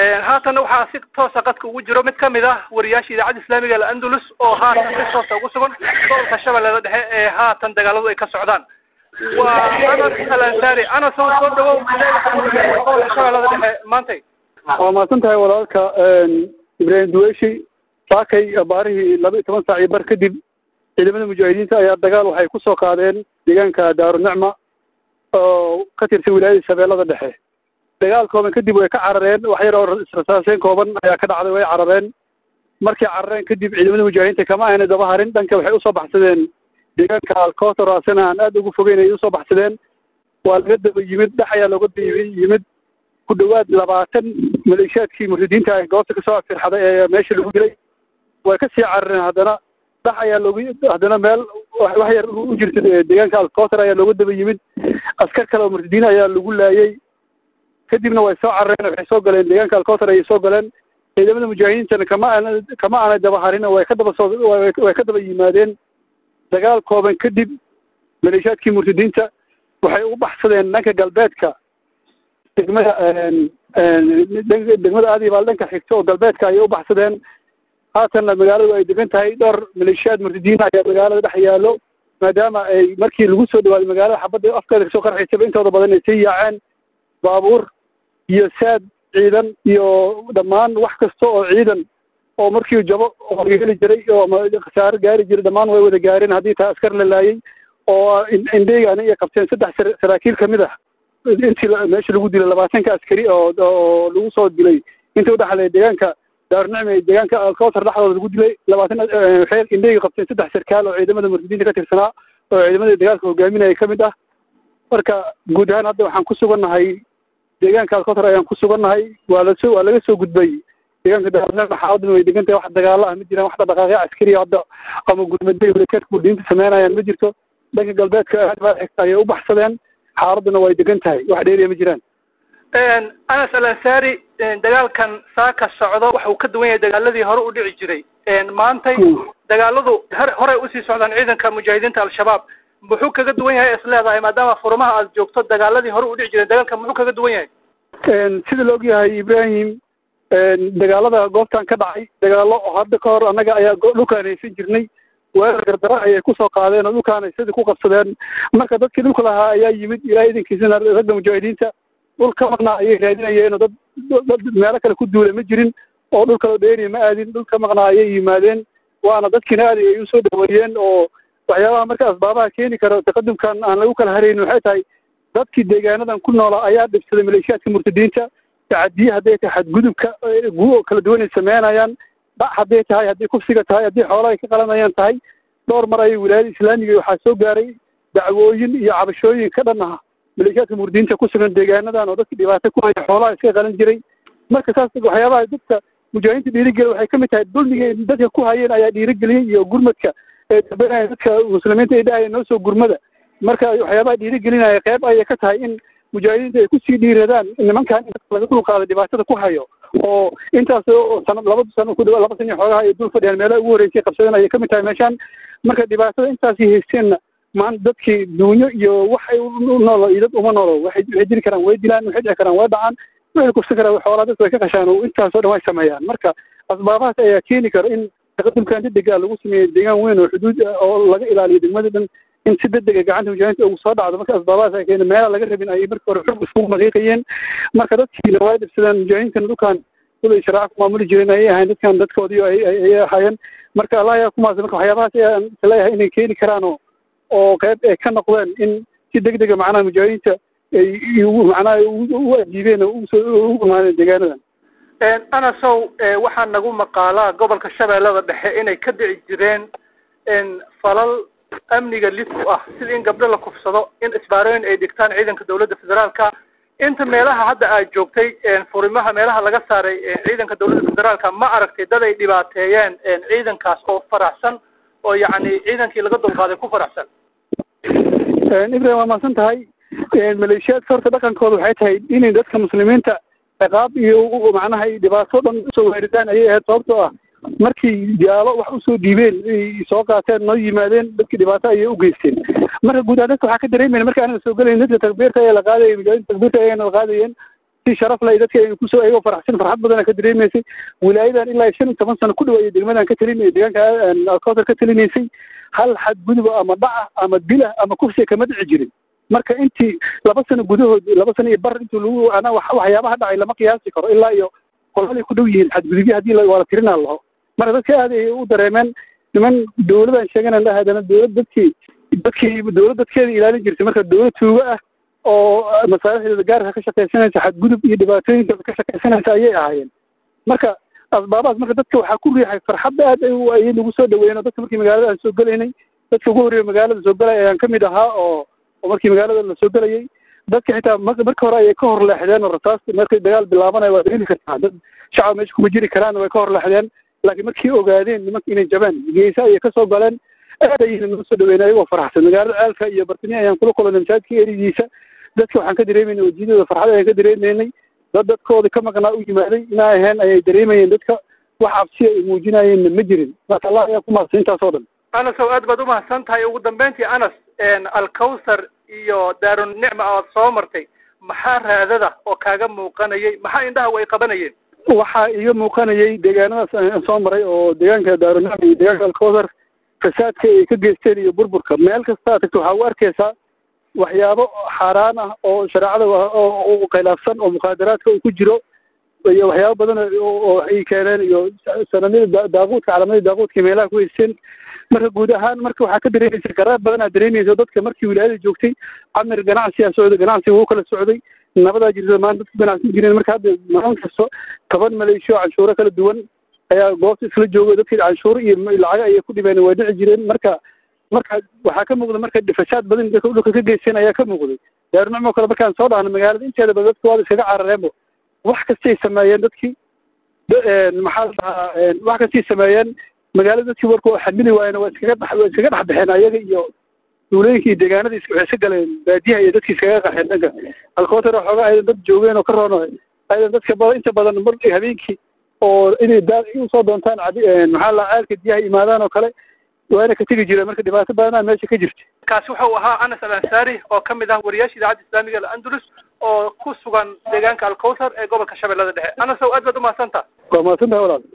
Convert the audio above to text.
haatanna waxaa si toosa qadka ugu jiro mid kamid ah wariyaasha idaacadda islaamiga al andalus oo haatan si toosa ugu sugan gobolka shabeellada dhexe ee haatan dagaaladu ay ka socdaan waa anas al ansari anas oo soo dhawow gobolka shabeellada dhexe maantay waa mahadsan tahay walaalka ibraahim duweshi saakay baarihii laba iyo toban saac iyo bar kadib ciidamada mujaahidiinta ayaa dagaal waxay ku soo qaadeen deegaanka daarunicma oo ka tirsan wilaayada shabeellada dhexe dagaal kooban kadib way ka carareen wax yar oo israsaaseen kooban ayaa ka dhacday way carareen markay carareen kadib ciidamada mujaahidiinta kama ayna daba harin dhanka waxay usoo baxsadeen deegaanka alkotor asena aan aada ugu fogeyn ay usoo baxsadeen waa laga daba yimid dhex ayaa looga daba yimid ku dhawaad labaatan maleeshiyaadkii muridiinta ah goobta kasoo firxaday ee meesha lagu dilay way ka sii carareen haddana dhex ayaa loogu haddana meel wax yar u jirta deegaanka alkotor ayaa looga daba yimid askar kale oo murtadiin ayaa lagu laayay kadibna way soo carareen waxay soo galeen deegaanka alkotor ayay soo galeen ciidamada mujaahidiintana kama aana kama aanay daba harin way ka daba soo way ka daba yimaadeen dagaal kooban kadib maleeshiyaadkii murtadiinta waxay u baxsadeen dhanka galbeedka degmada degmada aadibaal dhanka xigta oo galbeedka ayay u baxsadeen haatanna magaaladu ay degan tahay dhowr maleeshiyaad murtadiin ayaa magaalada dhex yaallo maadaama ay markii lagu soo dhawaaday magaalada xabadda afkeeda kasoo qarxaysaba intooda badan ay sii yaaceen baabuur iyo saad ciidan iyo dhammaan wax kasta oo ciidan oo markii jabo oo heli jiray oo khasaaro gaari jiray dhammaan way wada gaareen haddii taa askar la laayay oo indheygana ay qabteen saddex saraakiil kamid ah intii meesha lagu dilay labaatanka askari oo oo lagu soo dilay intii udhexlay deegaanka daarunicma iyo deegaanka alkowtar dhexdooda lagu dilay labaatan waxay indheyga qabteen saddex sarkaal oo ciidamada murtadiinta ka tirsanaa oo ciidamada dagaalka hogaaminaya kamid ah marka guud ahaan hadda waxaan ku sugannahay deegaanka alkotar ayaan ku sugannahay waa lasoo waa laga soo gudbay deegaanka daarunicma xaaladuna way degan tahay wax dagaalo ah ma jiraan wax dhaqaaqyo caskariya hadda ama gurmadada walakeedka murdiinta sameynayaan ma jirto dhanka galbeedka aadbaa xigta ayay u baxsadeen xaaladuna way degan tahay wax dheeriya ma jiraan anas al ansari dagaalkan saaka socdo waxa uu ka duwan yahay dagaaladii hore u dhici jiray maantay dagaaladu horey usii socdaan ciidanka mujaahidiinta al-shabaab muxuu kaga duwan yahay is leedahay maadaama furmaha aad joogto dagaaladii hore u dhici jireen dagaalkan muxuu kaga duwan yahay sida la ogyahay ibrahim dagaalada goobtan ka dhacay dagaalo hadda ka hor annaga ayaa dhulkaan haysan jirnay weerar gardara ayay kusoo qaadeen oo dhulkaan sidii ku qabsadeen marka dadkii dhulka lahaa ayaa yimid ilaa idankiisana ragga mujaahidiinta dhul ka maqnaa ayay raadinayeen oo dad dad meelo kale ku duula ma jirin oo dhul kaleo dheeriya ma aadin dhul ka maqnaa ayay yimaadeen waana dadkiina aadi ay usoo dhaweeyeen oo waxyaabaha marka asbaabaha keeni kara taqadumkan aan lagu kala haraynin waxay tahay dadkii deegaanadan ku noolaa ayaa dhibsaday maleeshiyaadka murtadiinta tacadiye hadday tahay xadgudubka guo kala duwan ay sameynayaan dhac hadday tahay haddii kufsiga tahay haddii xoolaha ay ka qalanayaan tahay dhowr mar ayay wilaayada islaamiga waxaa soo gaaray dacwooyin iyo cabashooyin ka dhan ah maleeshiyaadka murdiinta ku sugan deegaanadan oo dadka dhibaato ku haya xoolaha iska qalan jiray marka saas waxyaabaha dadka mujaahidiinta dhiirigeliya waxay kamid tahay dulmiga dadka ku hayeen ayaa dhiirigeliyey iyo gurmadka ee dambenaya dadka muslimiinta ay dhahaya noo soo gurmada marka waxyaabaha dhiirigelinaya qeyb ayay ka tahay in mujaahidiinta ay kusii dhiiradaan nimankan in laga dul qaado dhibaatada ku hayo oo intaas sano laba sano ku dhawa laba sano xoogaha ay dul fadhiyaan meelaha ugu horreysay qabsadeen ayay kamid tahay meeshaan marka dhibaatada intaasay haysteenna maanta dadkii duunyo iyo waxay u noolo iyo dad uma noolo waxay waxay dili karaan way dilaan waxay dhici karaan way dhacaan waxay kufsan karaan xoolaa dadka way ka qashaan oo intaasoo dhan way sameeyaan marka asbaabahaas ayaa keeni kara in taqadumkan degdega lagu sameeyo deegaan weyn oo xuduud oo laga ilaaliyo degmada dhan in si degdega gacanta mujaahidiinta ugu soo dhacdo marka asbaabahaas ay keena meela laga rabin ayay marka hore xog iskugu maqiiqayeen marka dadkiina waa dhibsadeen mujaahidiintana dhulkan dad ay sharaaca ku maamuli jireen ayay ahayn dadkan dadkoodii ayay ahaayeen marka allah ayaa kumaas marka waxyaabahaas ayaan leeyahay inay keeni karaan oo oo qayb ay ka noqdeen in si degdega macnaha mujaahidiinta ay macnaha u ajiibeen oo usoo u imaadeen deegaanadan anasow waxaa nagu maqaalaa gobolka shabeellada dhexe inay ka dhici jireen falal amniga lid u ah sida in gabdho la kufsado in isbaarooyin ay dhigtaan ciidanka dawladda federaalka inta meelaha hadda aad joogtay furimaha meelaha laga saaray ciidanka dawladda federaalka ma aragtay dad ay dhibaateeyeen ciidankaas oo faraxsan oo yacni ciidankii laga dulqaaday ku faraxsan ibrahim waa mahadsan tahay maleeshiyaadka horta dhaqankooda waxay tahay inay dadka muslimiinta ciqaab iyo macnaha dhibaato dhan usoo weeridaan ayay ahayd sababtoo ah markii jaalo wax usoo dhiibeen ay soo qaateen noo yimaadeen dadkii dhibaato ayay u geysteen marka guud ahaan dadka waxaa ka dareemayna marka aanan soo gelayn dadka takbiirta ayaa la qaadayay mujaahidiin takbiirta ayagana la qaadayeen si sharaf leh dadka ay kusoo ayagoo faraxsan farxad badana ka dareemaysay wilaayadan ilaa shan iyo toban sano ku dhawaayay degmadan ka talinay deegaanka alkawtar ka talinaysay hal xadguduba ama dhaca ama dila ama kufsiga kama dhici jirin marka intii laba sano gudahood laba sano iyo bar intii lagu ana waxyaabaha dhacay lama qiyaasi karo ilaa iyo qololay ku dhow yihiin xadgudubyo haddii waa la tirinaa laho marka dadka aad ay u dareemeen niman dowladaan sheeganan lah haddana dowlad dadkii dadkii dowlad dadkeeda ilaalin jirtay marka dowlad tuugo ah oo masaalixdeeda gaarka ka shaqaysanaysa xadgudub iyo dhibaatooyinkeeda ka shaqaysanaysa ayay ahaayeen marka asbaabahaas marka dadka waxaa ku riixay farxadda aad ay nagu soo dhaweeyeen oo dadka markii magaalada aan soo gelaynay dadka ugu horreeya magaalada soo galaya ayaan kamid ahaa oo oo markii magaalada la soo gelayay dadka xitaa marka hore ayay ka hor leexdeen oo rasaasta markay dagaal bilaabanaya waa dareemi kartaa dad shacab meesha kuma jiri karaan way ka hor leexdeen laakiin markii ogaadeen nimanka inay jabaan geesa ayay kasoo galeen aad ayayna noo soo dhaweyn ayagoo faraxsan magaalada ceelka iyo bartamiya ayaan kula kulanay masaajidka eridiisa dadka waxaan ka dareemayna wejiyadooda farxad ayaan ka dareemaynay dad dadkooda ka maqnaa u yimaaday ina ahayn ayay dareemayeen dadka wax cabsiya ay muujinayeenna ma jirin marka allah ayaa ku mahadsan intaas oo dhan anas ow aad baad umahadsan tahay ugu dambeyntii anas alkawsar iyo daarun nicma oad soo martay maxaa raadada oo kaaga muuqanayay maxaa indhaha ay qabanayeen waxaa iga muuqanayay deegaanadaas aan soo maray oo deegaanka daarunicma iyo deegaanka alkawsar fasaadka ay ka geysteen iyo burburka meel kasta tagto waxaa u arkaysaa waxyaabo xaaraan ah oo shareecada oo khilaafsan oo muqaadaraadka uu ku jiro iyo waxyaabo badan oo ay keeneen iyo sanamyada daaquudka calamadii daaquudka meelaha ku haysteen marka guud ahaan marka waxaa ka dareemaysa garaab badan aad dareemaysa dadka markii wilaayada joogtay camir ganacsiyaa socday ganacsiga wuu kala socday nabadaa jirta maanta dadku ganacsan jireen marka hadda maalin kasto toban maleeshiyo canshuuro kala duwan ayaa goobta isla joogay dadkii canshuuro iyo lacago ayay ku dhibeen waa dhici jireen marka marka waxaa ka muuqda marka fasaad badan dadka dhulka ka geysteen ayaa ka muuqday daarunicmo kale markaan soo dhahno magaalada inteeda badan dadka waada iskaga carareenbo wax kastay sameeyeen dadkii maxaa la dhahaa wax kastay sameeyeen magaalada dadkii warka oo xamili waayena waa iskaga dhex waa iskaga dhex baxeen ayaga iyo duulooyinka iyo deegaanada waxay iska galeen baadiyaha iyo dadkii iskaga qaxeen dhanka alkootar xoogaa aydan dad joogeen oo ka roono aydan dadka badan inta badan mar habeenkii oo inay daa usoo doontaan maxaa la ceelka diyaha imaadaan oo kale waana ka tegi jireen marka dhibaato badanaa meesha ka jirta kaasi wuxuu ahaa anas al ansaari oo ka mid ah wariyaasha idaacadda islaamiga alandalus oo ku sugan deegaanka alkawsar ee gobolka shabeellada dhexe anas ow aad baad umahadsantaa waa mahadsantahay walaal